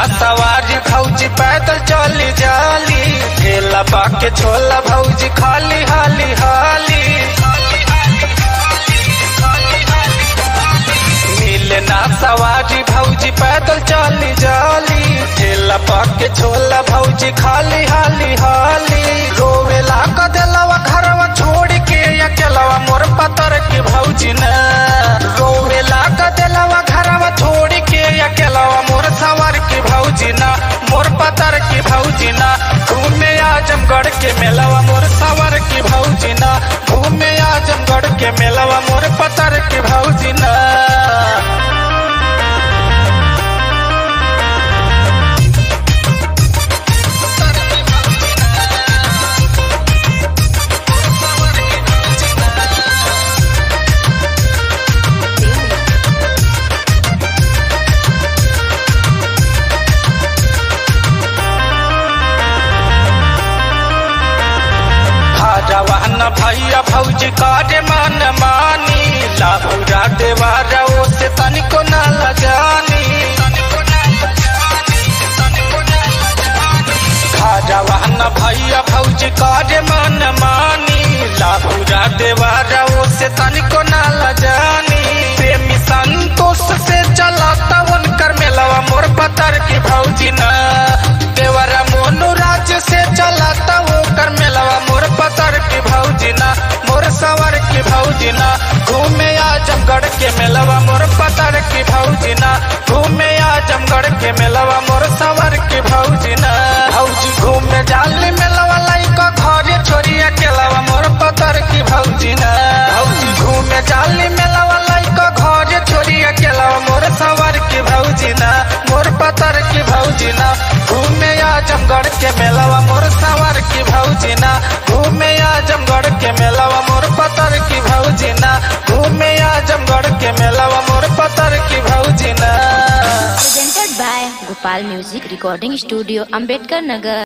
सवारी भौजी पैदल चली जाली ठेला बाके छोला भौजी खाली हाली हाली मिले ना सवारी भौजी पैदल चली जाली ठेला बाके छोला भौजी खाली हाली हाली रोवेला क दिलवा घरवा छोड़ के अकेलवा मोर पतर के भौजी न रोवेला क दिलवा घरवा छोड़ के अकेलवा मोर सवर के भौजी ना मोर पतर के भौजी ना घूमे आजमगढ़ के मेलवा मोर सवर के भौजी ना घूमे आजमगढ़ के मेलवा मोर पतर के भौजी ना जवान भैया भौजी काटे मन मानी लाभुरा देवारा ओ से तनिको न लजानी जवान भैया भौजी काटे मन मानी लाभुरा देवारा ओ से तनिको न लजानी प्रेमी संतोष से चलाता उनकर मेलवा मोर पतर की भौजी न देवरा मोनू राज्य से चलाता वो कर मेलवा मोर पतर की भौजी ना मोर सवर की भौजी ना घूमे आजमगढ़ के मेलवा मोर पतर की भौजी ना घूमे आजमगढ़ के मेलवा मोर सवर की भौजी ना भौजी घूमे जाली मेलवा लाइका घरे छोरिया केलवा मोर पतर की भौजी ना भौजी घूमे जाली मेलवा लाइका घरे छोरिया केलवा मोर सवर की भौजी ना मोर पतर की भौजी ना घूमे आजमगढ़ के मेलवा मोर सवर की भौजी ना घूमे आजमगढ़ के मेलवा मोर पतर की भौजी ना घूमे आजमगढ़ के मेलवा मोर पतर की भौजी ना presented by Gopal Music Recording Studio, Ambedkar Nagar.